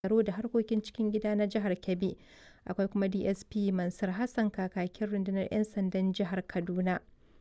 tsaro da harkokin cikin gida na jihar Kebbi. Akwai kuma DSP Mansur Hassan kakakin rundunar 'yan sandan jihar Kaduna.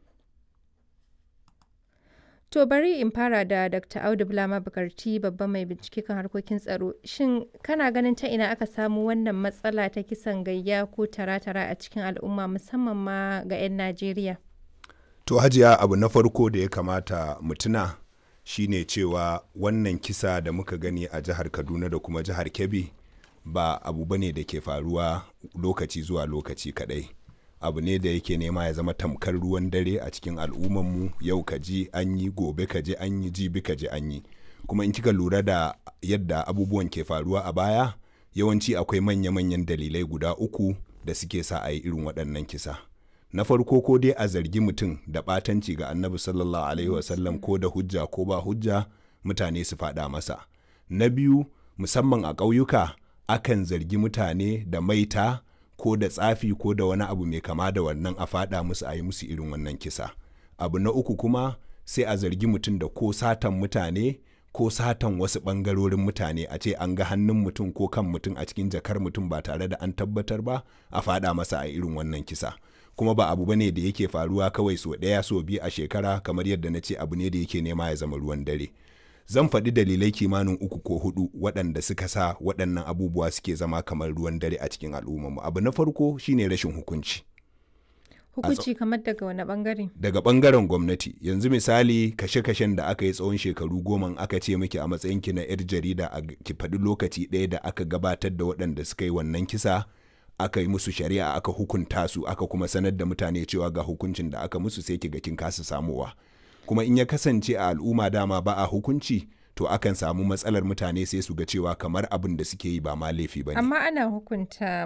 To bari in fara da Dr. Audu Bulama Bukarti babban mai bincike kan harkokin tsaro. Shin kana ganin ta ina aka samu wannan matsala ta kisan gayya ko tara-tara a cikin al'umma musamman ma ga 'yan Najeriya? To hajiya abu na farko da ya kamata mu tuna shine cewa wannan kisa da muka gani a jihar Kaduna da kuma jihar Kebbi ba abu bane da ke faruwa lokaci zuwa lokaci kadai. abu ne da yake nema ya zama tamkar ruwan dare a cikin al'ummanmu yau ka ji an yi gobe ka ji an yi jibi ka ji an yi kuma in kika lura da yadda abubuwan ke faruwa a baya yawanci akwai manya-manyan dalilai guda uku da suke sa a yi irin waɗannan kisa na farko ko dai a zargi mutum da ɓatanci ga annabi sallallahu alaihi wasallam ko da hujja ko ba hujja mutane su faɗa masa na biyu musamman a ƙauyuka akan zargi mutane da maita ko da tsafi ko da wani abu mai kama da wannan a faɗa musu a yi musu irin wannan kisa abu na uku kuma sai a zargi mutum da ko satan mutane ko satan wasu ɓangarorin mutane a ce an ga hannun mutum ko kan mutum a cikin jakar mutum ba tare da an tabbatar ba a faɗa masa a irin wannan kisa kuma ba abu bane da yake faruwa kawai so ɗaya so biyu a shekara kamar yadda na ce abu ne da yake nema ya zama ruwan dare zan faɗi dalilai kimanin uku ko hudu waɗanda suka sa waɗannan abubuwa suke zama kamar ruwan dare a cikin al'ummarmu abu na farko shine rashin hukunci Hukunci kamar daga wani bangare? daga bangaren gwamnati yanzu misali kashe-kashen da aka yi tsawon shekaru goma aka ce miki a matsayinki na 'yar jarida a ki faɗi lokaci ɗaya da aka gabatar da waɗanda suka yi wannan kisa aka yi musu shari'a aka hukunta su aka kuma sanar da mutane cewa ga hukuncin da aka musu sai ki ga kin kasa samuwa kuma in ya kasance a al'umma dama ba a hukunci to akan samu matsalar mutane sai su ga cewa kamar abin da suke yi ba ma laifi ba ne. Amma ana hukunta